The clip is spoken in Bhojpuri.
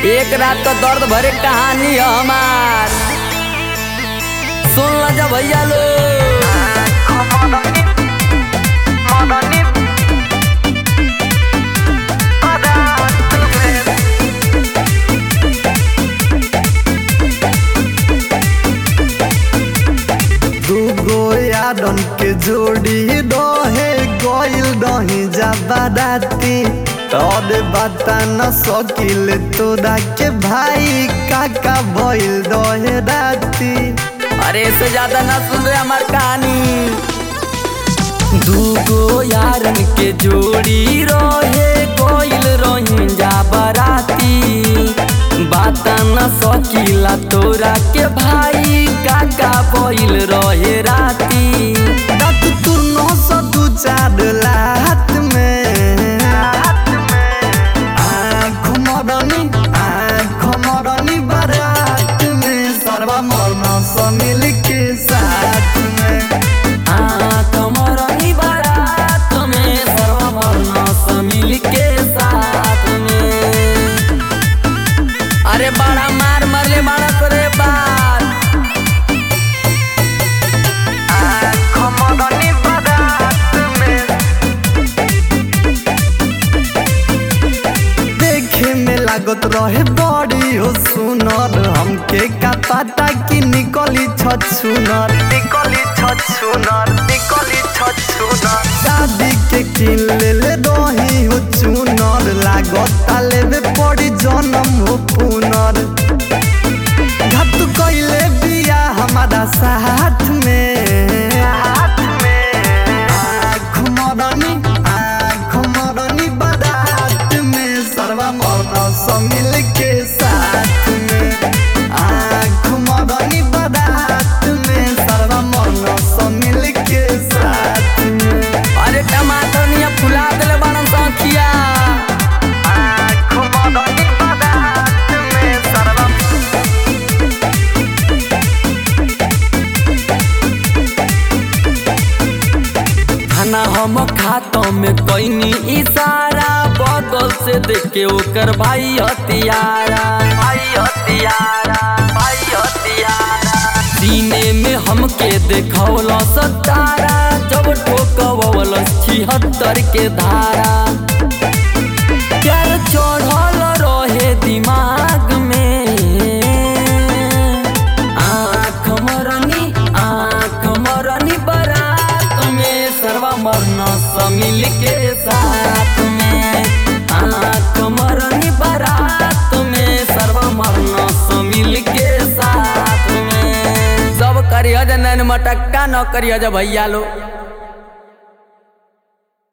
एक रात का दर्द भरे कहानी है हमार सुन ला जा भैया लो दूगो यारन के जोड़ी रहे गइल रही जबादाती तोर बता न सकिल तोरा के भाई काका भइल रहे राती अरे इससे ज्यादा ना सुन रहे हमार कहानी दूगो यारन के जोड़ी रहे कोइल रही जा बराती बात न सकीला तोरा के भाई काका बोइल रहे राती दात तू नौ सौ दू चार लात में आँख मरनी आँख मरनी बारात में सर्वा मरना समिल के साथ में आँख मरनी बारात में सर्वमर्ण समिल के साथ में अरे बड़ा मार मरले मारा करे बात आँख मरनी बारात में देखे में लागत रहे बड़ी हो सुनर हमके का पता कि निकली छछुनर निकली छछुनर निकली छछुनर शादी के किन ले ले रही हो चुनर लागत लेवे पड़ी जन्म हो पुनर घात कैले बिया हमारा साथ में हाथ में आँख मरनी आँख मरनी बारात में सर्वा मरना समिल के साथ में आँख मरनी बारात में सर्वा मरना समिल के साथ में अरे टमाटर निया फुला देले बाड़न सखिया आँख मरनी बारात में सर्वा खाना हम खातों में कैनी इशारा बगल से देख के ओकर भाई हथियारा भाई हथियारा भाई हथियारा सीने में हमके देखौल सतारा जब ठोकवल छिहत्तर के धारा प्यार चढ़ल रहे दिमाग में आँख मरनी आँख मरनी बारात में सर्वा मरना समिल के साथ में आँख मरनी बारात में सर्वा मरना समिल के साथ में सब करिया नैन मटक्का न करिया भैया लो